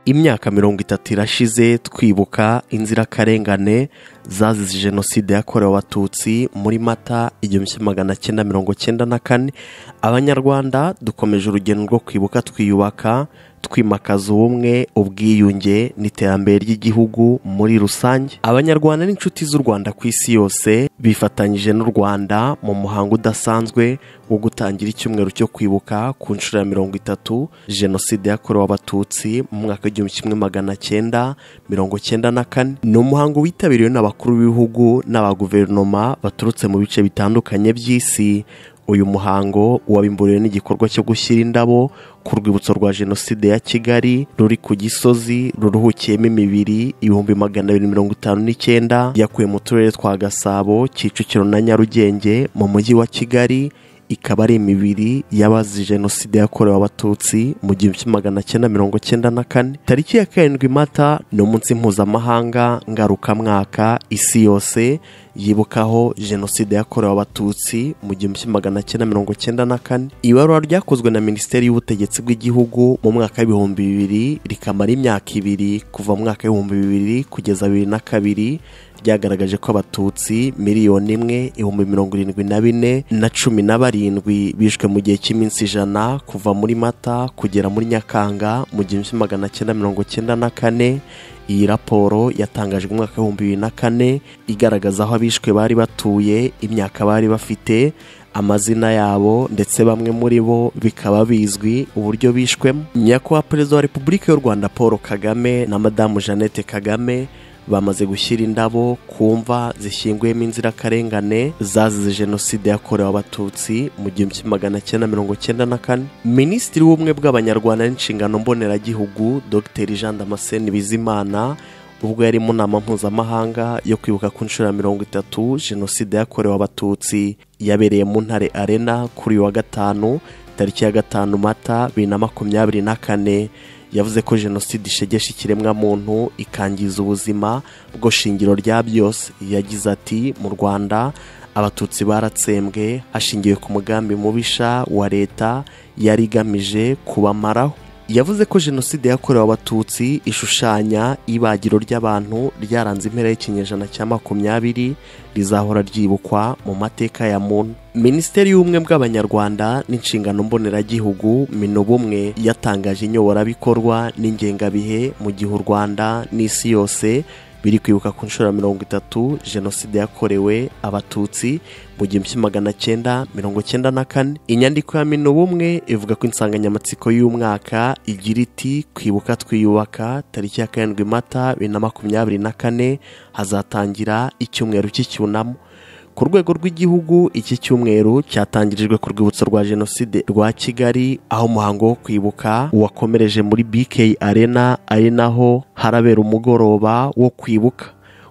imyaka mirongo itatu irashize twibuka inzirakarengane zazize jenoside yakorewe abatutsi muri mata igihumbi kimwe magana cyenda mirongo cyenda na kane abanyarwanda dukomeje urugendo rwo kwibuka twiyubaka twimakaza ubumwe ubwiyunge n'iterambere ry'igihugu muri rusange abanyarwanda n'inshuti z'u rwanda ku isi yose bifatanyije n'u rwanda mu muhango udasanzwe wo gutangira icyumweru cyo kwibuka ku nshuro ya mirongo itatu jenoside yakorewe abatutsi mu mwaka w'igihumbi kimwe magana cyenda mirongo cyenda na kane ni umuhango witabiriwe n'abakuru b'ibihugu n'abaguverinoma baturutse mu bice bitandukanye by'isi uyu muhango wabimburiwe n'igikorwa cyo gushyira indabo ku rwibutso rwa jenoside ya kigali ruri ku gisozi ruruhukiyemo imibiri ibihumbi magana abiri mirongo itanu n'icyenda yakuwe mu turere twa gasabo kicukiro na nyarugenge mu mujyi wa kigali ikaba ari imibiri y'abazize jenoside yakorewe abatutsi mu gihumbi kimwe magana cyenda mirongo cyenda na kane tariki ya karindwi mata ni umunsi mpuzamahanga ngarukamwaka isi yose yibukaho jenoside yakorewe abatutsi mu gihumbi kimwe magana cyenda mirongo cyenda na kane ibarura ryakozwe na minisiteri y'ubutegetsi bw'igihugu mu mwaka w'ibihumbi bibiri rikamara imyaka ibiri kuva mu mwaka w'ibihumbi bibiri kugeza bibiri na kabiri ryagaragaje ko abatutsi miliyoni imwe ibihumbi mirongo irindwi na bine na cumi na barindwi bishwe mu gihe cy'iminsi ijana kuva muri mata kugera muri nyakanga mu gihumbi kimwe magana cyenda mirongo cyenda na kane iyi raporo yatangajwe umwaka w'ibihumbi bibiri na kane igaragaza aho abishwe bari batuye imyaka bari bafite amazina yabo ndetse bamwe muri bo bikaba bizwi uburyo bishwemo nyakubahwa perezida wa repubulika y'u rwanda paul kagame na madamu jeannette kagame bamaze gushyira indabo ku mva zishyinguyemo inzirakarengane zazize jenoside yakorewe abatutsi mu gihumbi kimwe magana cyenda mirongo cyenda na kane minisitiri w'ubumwe bw'abanyarwanda n'inshingano mboneragihugu dr jean damascene bizimana ubwo yari mu nama mpuzamahanga yo kwibuka ku nshuro ya mirongo itatu jenoside yakorewe abatutsi yabereye mu ntare arena kuri uyu wa gatanu tariki ya gatanu mata bibiri na makumyabiri na kane yavuze ko jenoside ishegesha ikiremwamuntu ikangiza ubuzima bwo shingiro rya byose yagize ati mu rwanda abatutsi baratsembwe hashingiwe ku mugambi mubisha wa leta yari igamije kubamaraho yavuze ko jenoside yakorewe abatutsi ishushanya ibagiro ry'abantu ryaranze impera y'ikinyejana cya makumyabiri rizahora ryibukwa mu mateka ya muntu minisiteri y'ubumwe bw'abanyarwanda n'inshingano mboneragihugu minubumwe yatangaje inyoborabikorwa n'ingengabihe mu gihe u rwanda n'isi yose biri kwibuka ku nshuro ya mirongo itatu jenoside yakorewe abatutsi mu gihumbi kimwe magana cyenda mirongo cyenda na kane inyandiko ya mino bumwe ivuga ko insanganyamatsiko y'umwaka igira iti kwibuka twiyubaka tariki ya karindwi mata bibiri na makumyabiri na kane hazatangira icyumweru cy'icyunamo ku rwego rw'igihugu iki cyumweru cyatangirijwe ku rwibutso rwa jenoside rwa kigali aho umuhango wo kwibuka wakomereje muri bk arena ari naho harabera umugoroba wo kwibuka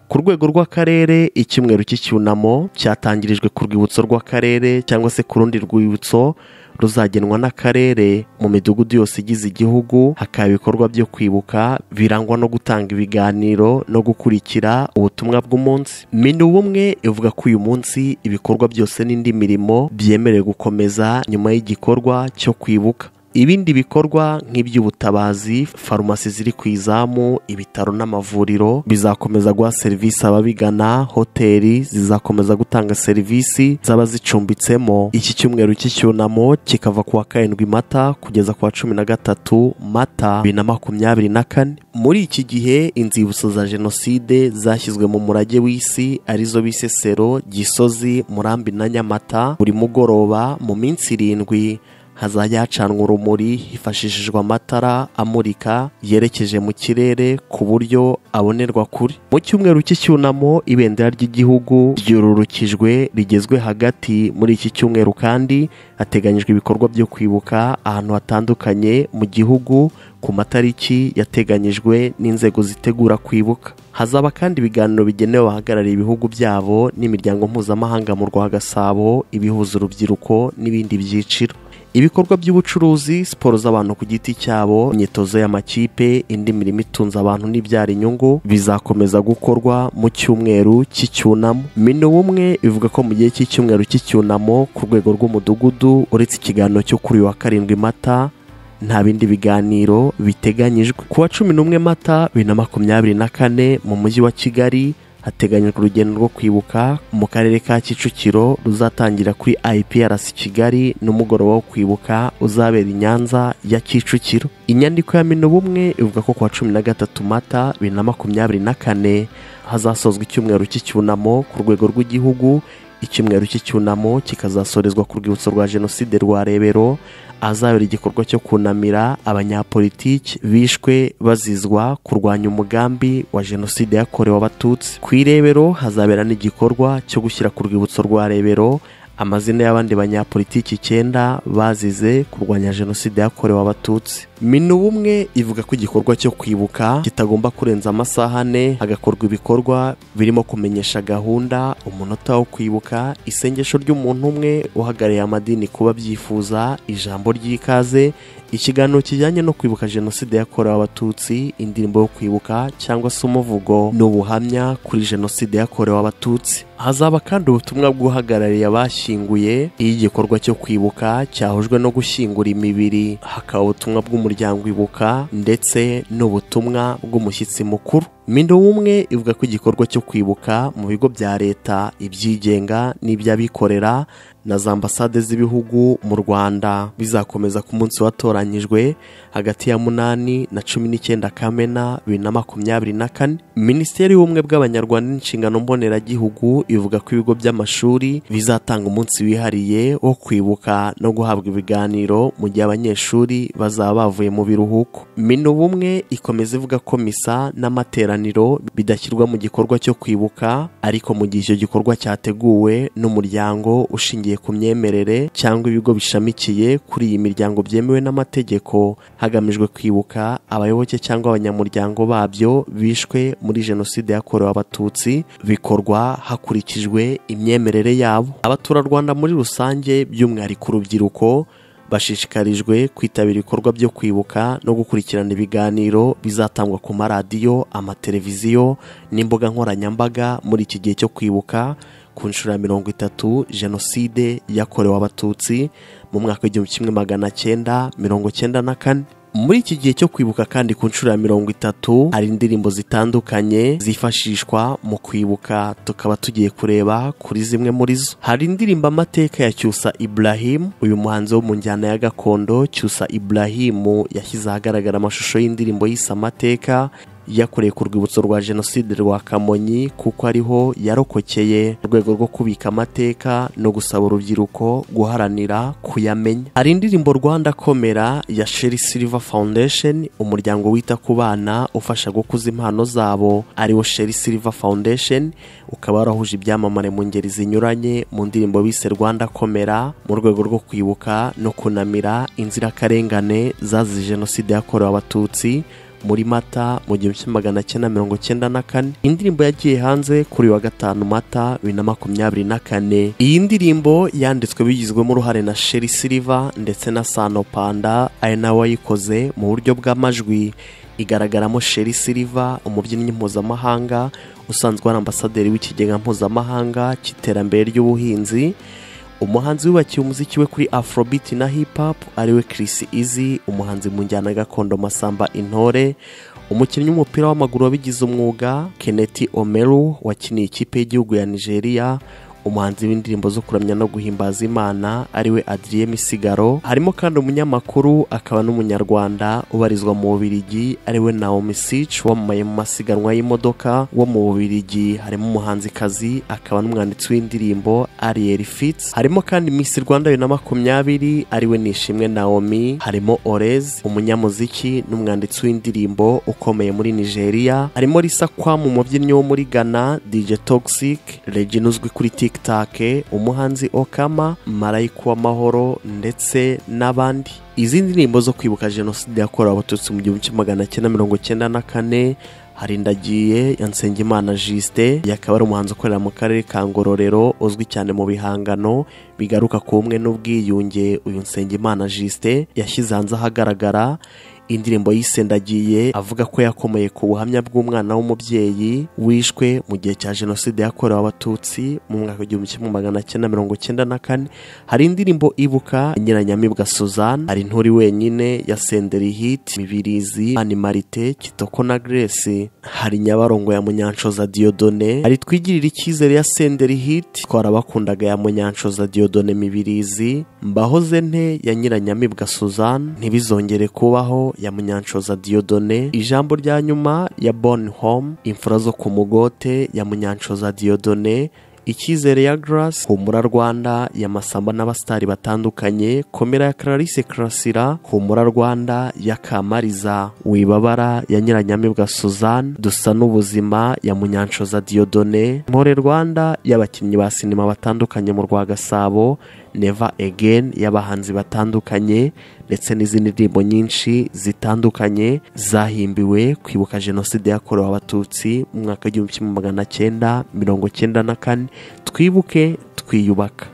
ku rwego rw'akarere icyumweru cy'icyunamo cyatangirijwe ku rwibutso rw'akarere cyangwa se ku rundi rwibutso ruzagenwa n'akarere mu midugudu yose igize igihugu hakaba ibikorwa byo kwibuka birangwa no gutanga ibiganiro no gukurikira ubutumwa bw'umunsi minu bumwe ivuga ko uyu munsi ibikorwa byose n'indi mirimo byemerewe gukomeza nyuma y'igikorwa cyo kwibuka ibindi bikorwa nk'iby'ubutabazi farumasi ziri ku izamu ibitaro n'amavuriro bizakomeza guha serivisi ababigana hoteli zizakomeza gutanga serivisi zaba zicumbitsemo iki cyumweru cy'icyunamo kikava ku wa karindwi mata kugeza ku wa cumi na gatatu mata bibiri na makumyabiri na kane muri iki gihe inzibutso za jenoside zashyizwe mu murage w'isi arizo bisesero gisozi murambi na nyamata buri mugoroba mu minsi irindwi hazajya hacanwa urumuri hifashishijwe amatara amurika yerekeje mu kirere ku buryo abonerwa kure mu cyumweru cy'icyunamo ibendera ry'igihugu ryururukijwe rigezwe hagati muri iki cyumweru kandi hateganyijwe ibikorwa byo kwibuka ahantu hatandukanye mu gihugu ku matariki yateganyijwe n'inzego zitegura kwibuka hazaba kandi ibiganiro bigenewe abahagarariye ibihugu byabo n'imiryango mpuzamahanga mu rwa gasabo ibihuza urubyiruko n'ibindi byiciro ibikorwa by'ubucuruzi siporo z'abantu ku giti cyabo imyitozo y'amakipe indi mirimo itunze abantu n'ibyara inyungu bizakomeza gukorwa mu cyumweru cy'icyunamo mino bumwe ivuga ko mu gihe cy'icyumweru cy'icyunamo ku rwego rw'umudugudu uretse ikiganiro cyo kuri uyu wa karindwi mata nta bindi biganiro biteganyijwe ku wa cumi n'umwe mata bibiri na makumyabiri na kane mu mujyi wa kigali hateganyijwe urugendo rwo kwibuka mu karere ka kicukiro ruzatangira kuri iprc kigali n'umugoroba wo kwibuka uzabera i nyanza ya kicukiro inyandiko ya mino bumwe ivuga ko ku wa cumi na gatatu mata bibiri na makumyabiri na kane hazasozwa icyumweru cy'icyunamo ku rwego rw'igihugu icyumweru cy'icyunamo kikazasorezwa ku rwibutso rwa jenoside rwa rebero ahazabera igikorwa cyo kunamira abanyapolitiki bishwe bazizwa kurwanya umugambi wa jenoside yakorewe abatutsi ku irebero hazabera n'igikorwa cyo gushyira ku rwibutso rwa rebero amazina y'abandi banyapolitiki icyenda bazize kurwanya jenoside yakorewe abatutsi minu bumwe ivuga ko igikorwa cyo kwibuka kitagomba kurenza amasaha ane hagakorwa ibikorwa birimo kumenyesha gahunda umunota wo kwibuka isengesho ry'umuntu umwe uhagarariye amadini kuba byifuza ijambo ry'ikaze ikiganiro kijyanye no kwibuka jenoside yakorewe abatutsi indirimbo yo kwibuka cyangwa se umuvugo ni ubuhamya kuri jenoside yakorewe abatutsi hazaba kandi ubutumwa bw'uhagarariye abashyinguye iyo igikorwa cyo kwibuka cyahujwe no gushyingura imibiri hakaba ubutumwa bw'umuryango ibuka ndetse n'ubutumwa bw'umushyitsi mukuru mindo umwe ivuga ko igikorwa cyo kwibuka mu bigo bya leta ibyigenga n'iby'abikorera na za ambasade z'ibihugu mu rwanda bizakomeza ku munsi watoranyijwe hagati ya munani na cumi n'icyenda kamena bibiri na makumyabiri na kane minisiteri y'ubumwe bw'abanyarwanda n'inshingano mboneragihugu ivuga ko ibigo by'amashuri bizatanga umunsi wihariye wo kwibuka no guhabwa ibiganiro mu gihe abanyeshuri bazaba bavuye mu biruhuko mino bumwe ikomeza ivuga ko misa n'amateraniro bidashyirwa mu gikorwa cyo kwibuka ariko mu gihe icyo gikorwa cyateguwe n'umuryango ushingiye ku myemerere cyangwa ibigo bishamikiye kuri iyi miryango byemewe n'amategeko hagamijwe kwibuka abayoboke cyangwa abanyamuryango babyo bishwe muri jenoside yakorewe abatutsi bikorwa hakurikijwe imyemerere yabo abaturarwanda muri rusange by'umwihariko urubyiruko bashishikarijwe kwitabira ibikorwa byo kwibuka no gukurikirana ibiganiro bizatangwa ku maradiyo amateleviziyo n'imbuga nkoranyambaga muri iki gihe cyo kwibuka ku nshuro ya mirongo itatu jenoside yakorewe abatutsi mu mwaka w'igihumbi kimwe magana cyenda mirongo cyenda na kane muri iki gihe cyo kwibuka kandi ku nshuro ya mirongo itatu hari indirimbo zitandukanye zifashishwa mu kwibuka tukaba tugiye kureba kuri zimwe muri zo hari indirimbo amateka ya cyusa ibrahim uyu muhanzi wo mu njyana ya gakondo cyusa ibrahim yashyize ahagaragara amashusho y'indirimbo yise amateka yakoreye ku rwibutso rwa jenoside rwa kamonyi kuko ariho yarokokeye urwego rwo kubika amateka no gusaba urubyiruko guharanira kuyamenya hari indirimbo rwanda komera ya sheri silver foundation umuryango wita ku bana ufasha gukuza impano zabo ariwo sheri silver foundation ukaba warahuje ibyamamare mu ngeri zinyuranye mu ndirimbo bise rwanda komera mu rwego rwo kwibuka no kunamira inzirakarengane zazize jenoside yakorewe abatutsi muri mata mu gihumbi kimwe magana cyenda mirongo cyenda na kane indirimbo yagiye hanze kuri wa gatanu mata bibiri na makumyabiri na kane iyi ndirimbo yanditswe bigizwemo uruhare na sheri siliva ndetse na sano panda ari nawe wayikoze mu buryo bw'amajwi igaragaramo sheri siliva umubyinnyi mpuzamahanga usanzwe ari ambasaderi w'ikigega mpuzamahanga cy'iterambere ry'ubuhinzi umuhanzi wubakiye umuziki we kuri afrobeat na hip hop ariwe Chris Easy umuhanzi mu njyana gakondo masamba intore umukinnyi w'umupira w'amaguru wabigize umwuga Kenneth Omeru wakiniye ikipe y'igihugu ya Nigeria umuhanzi w'indirimbo zo kuramya no guhimbaza imana ariwe adriye misigaro harimo kandi umunyamakuru akaba n'umunyarwanda ubarizwa mu bubirigi ariwe naomi sich wamamaye mu masiganwa y'imodoka wo mu bubirigi harimo umuhanzikazi akaba n'umwanditsi w'indirimbo ariel fitz harimo kandi miss rwanda bibiri na makumyabiri ariwe nishimwe naomi harimo orez umunyamuziki n'umwanditsi w'indirimbo ukomeye muri nigeria harimo risa kwamu umubyinnyi wo muri ghana dj toxic regine uzwi kuri tik tikitake umuhanzi okama marayika w'amahoro ndetse n'abandi izi ndirimbo zo kwibuka jenoside yakorewe abatutsi mu gihumbi kimwe magana cyenda mirongo cyenda na kane hari ndagiye ya nsengimana jisite akaba ari umuhanzi ukorera mu karere ka ngororero uzwi cyane mu bihangano bigaruka ku bumwe n'ubwiyunge uyu nsengimana jisite yashyize hanze ahagaragara indirimbo yisendagiye avuga ko yakomeye ku buhamya bw'umwana w'umubyeyi wishwe mu gihe cya jenoside yakorewe abatutsi mu mwaka w'igihumbi kimwe magana cyenda mirongo cyenda na kane hari indirimbo ibuka nyiranyamibwa suzanne hari nturi wenyine ya senderi hiti mibirizi animarite kitoko na grace hari nyabarongo ya munyanshoza diodone hari twigirira icyizere ya senderi hiti twarabakundaga ya munyanshoza diodone mibirizi mbahoze nte ya nyiranyamibwa suzanne ntibizongere kubaho ya munyanshoza diodone ijambo rya nyuma ya boni home imfura zo ku mugote ya munyanshoza diodone icyizere ya garasi humura rwanda ya masamba n'abasitari batandukanye komera ya clarice karasira humura rwanda ya kamariza wibabara ya nyiranyamibwa suzanne dusa n'ubuzima ya munyanshoza diodone mpore rwanda y'abakinnyi ba sinema batandukanye mu rwa gasabo neva egeni y'abahanzi batandukanye ndetse n'izindi ndirimbo nyinshi zitandukanye zahimbiwe kwibuka jenoside yakorewe abatutsi mu mwaka w'igihumbi kimwe magana cyenda mirongo cyenda na kane twibuke twiyubaka